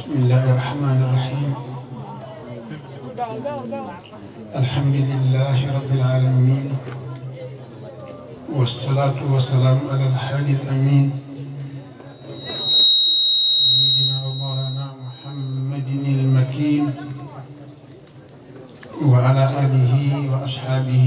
بسم الله الرحمن الرحيم الحمد لله رب العالمين والصلاة والسلام على الحادي الأمين سيدنا ومولانا محمد المكين وعلى آله وأصحابه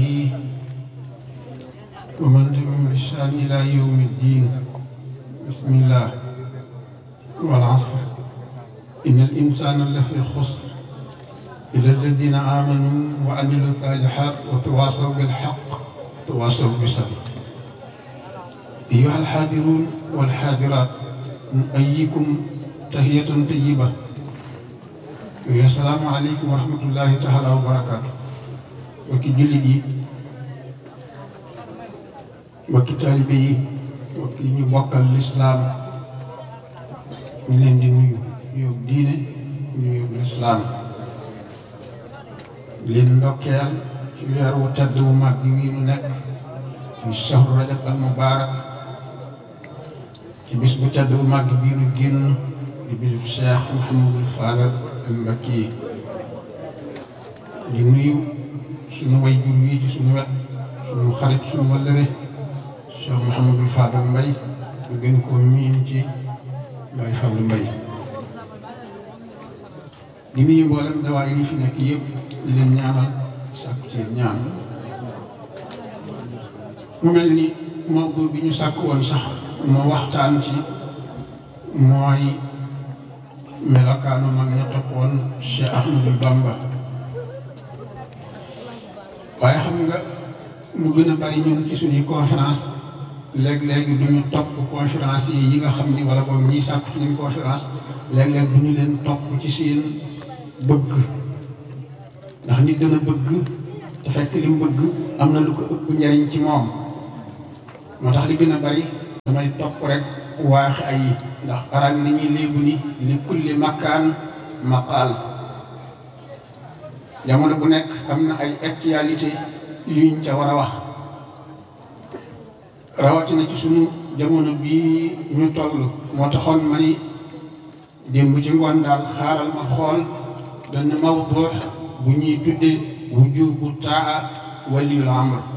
ومن تبعهم بإحسان إلى يوم الدين بسم الله والعصر إن الإنسان لفي خسر إلا الذين آمنوا وعملوا الصالحات وتواصوا بالحق وتواصوا بالصبر أيها الحاضرون والحاضرات نؤيكم تحية طيبة السلام عليكم ورحمة الله تعالى وبركاته وكي جلدي وكي طالبي وكي نبوك الإسلام ñu leen di nuyu nuyu diine nuyu lislaam leen ndokkeel ci weer wu tedd wu mag bi wii nu nekk ci shahru rajab al mubarak ci bis bu tedd bu mag bii nu génn di bisu cheikh Mouhamadul Fadal al Mbakki di nuyu suñu way jur wii ci suñu wet suñu xarit suñu wallëre cheikh Mouhamadul Fadal Mbay ñu gën koo miin ci Baye Fallou Mbaye di nuyu mboolem dawaay yi fi nekk yëpp di leen ñaanal sàkku ci ñaan mu mel ni mawdu bi ñu sàkk woon sax moo waxtaan ci mooy melokaanu mag ña toppoon Cheikh Ahmadou Bamba waaye xam nga lu gën a bari ñun ci suñuy conférence léeg-léeg du ñu topp conférence yi yi nga xam ni wala boog ñiy sàkk ci ñu conférence léeg-léeg du ñu leen topp ci seen bëgg ndax nit dana bëgg te fekk li mu bëgg am na lu ko ëpp njariñ ci moom moo tax li gën a bari damay topp rek waax ay ndax arab yi dañuy léegu ni li kulli makkaan maqaal jamono bu nekk am na ay actualité yuñ ca war a wax rawatina ci sunu jamono bii ñu toll moo taxoon ma ni démb ci ngoon daal xaaral ma xool benn mawdu bu ñuy tudde wujubu taa waliyul amr